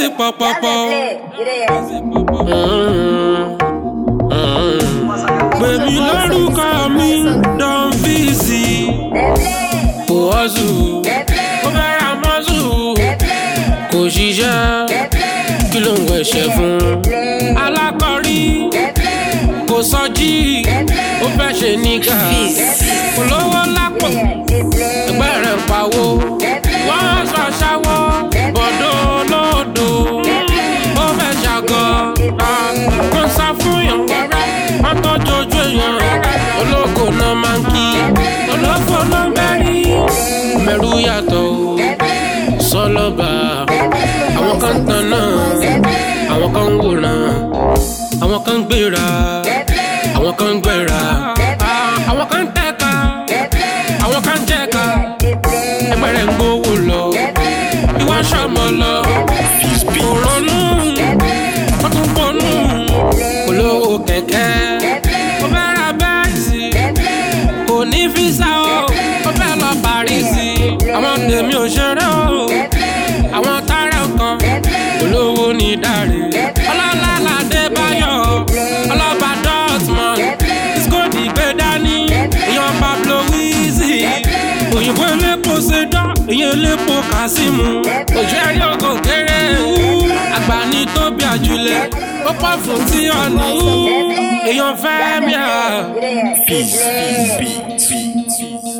Easy pọ̀pọ̀pọ̀. Gbèmí lórúkọ mi Don Vizzy. Kò hustle, ó fẹ́ ra mọ́sù. Kò ṣiṣẹ́, kí ló ń wẹ̀ṣẹ̀ fún? Alákọ̀rí, kò sọjí, ó fẹ́ ṣe nígà. Kò lówó lápò, ẹgbẹ́ rẹ̀ ń pawó. Wọ́n sọ aṣáwó, bọ̀dọ̀ olódo. Ó fẹ́ ṣàgọ́, kò sá fún ìyànwọ́rẹ́. Wọ́n tọ́jú ojú èèyàn, ológo náà máa ń kí. Olófò ló ń bẹ́rí, mẹ́rù yàtọ̀ o. Sọlọ́ba, àwọn kan ń tan náà, àwọn kan ń wòran, àwọn kan ń gbéra, àwọn kan ń gbéra, àwọn kan ń tẹ̀ka, àwọn kan ń jẹ̀ka, ẹgbẹ́ rẹ̀ ń gbówó lọ, ìwà sọmọ lọ, kò ronú, ó tún ponú, olówó kẹ̀kẹ́, ó fẹ́ ra bẹ́ẹ̀sì, kò ní físà o, ó fẹ́ lọ Parísì, àwọn tèmi ò ṣeré o, àwọn tára kan, olówó ní dáre, ọlọ́lá ládé báyọ̀, ọlọ́ba Dortmund, Skodi gbé dání, ìyàn Pablo Wizzy, òyìnbó elépo ṣẹdá, ìyẹn elépo Kasimu, òjò ẹ̀rí ògò kéré, àgbà ní tóbi àjùlẹ̀, ó pọ̀ fún tí ọ̀nì, èèyàn fẹ́ mi à. Peace, peace, peace.